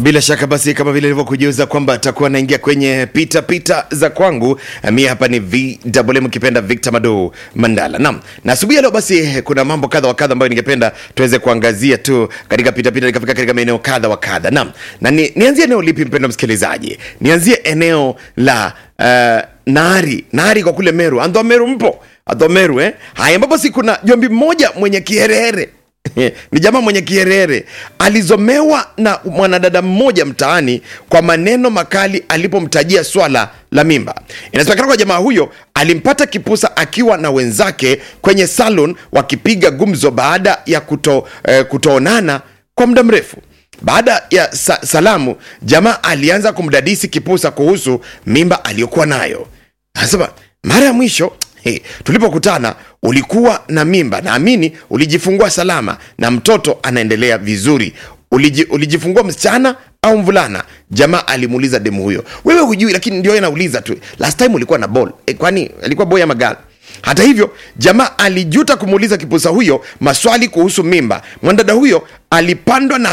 Bila shaka basi, kama vile nilivyokujuza kwamba atakuwa anaingia kwenye pita pita za kwangu, mi hapa ni VMM kipenda Victor Mado Mandala. Naam, na asubuhi ya leo basi kuna mambo kadha wa kadha ambayo ningependa tuweze kuangazia tu katika pita pita, nikafika katika maeneo kadha wa kadha. Naam, na ni, nianzie eneo lipi mpendwa msikilizaji? Nianzie eneo la uh, Nari, Nari kwa kule Meru. Andho Meru mpo? Andho Meru eh? Haya, ambapo si kuna jombi mmoja mwenye kiherehere ni jamaa mwenye kiherehere alizomewa na mwanadada mmoja mtaani kwa maneno makali alipomtajia swala la mimba. Inasemekana kwa jamaa huyo alimpata kipusa akiwa na wenzake kwenye salon wakipiga gumzo baada ya kuto, eh, kutoonana kwa muda mrefu. Baada ya sa salamu, jamaa alianza kumdadisi kipusa kuhusu mimba aliyokuwa nayo. Anasema mara ya mwisho Hey, tulipokutana ulikuwa na mimba, naamini ulijifungua salama na mtoto anaendelea vizuri. Uliji, ulijifungua msichana au mvulana? Jamaa alimuuliza demu huyo. Wewe hujui, lakini ndio anauliza tu, last time ulikuwa na ball e, kwani alikuwa boy ama girl? Hata hivyo jamaa alijuta kumuuliza kipusa huyo maswali kuhusu mimba. Mwanadada huyo alipandwa na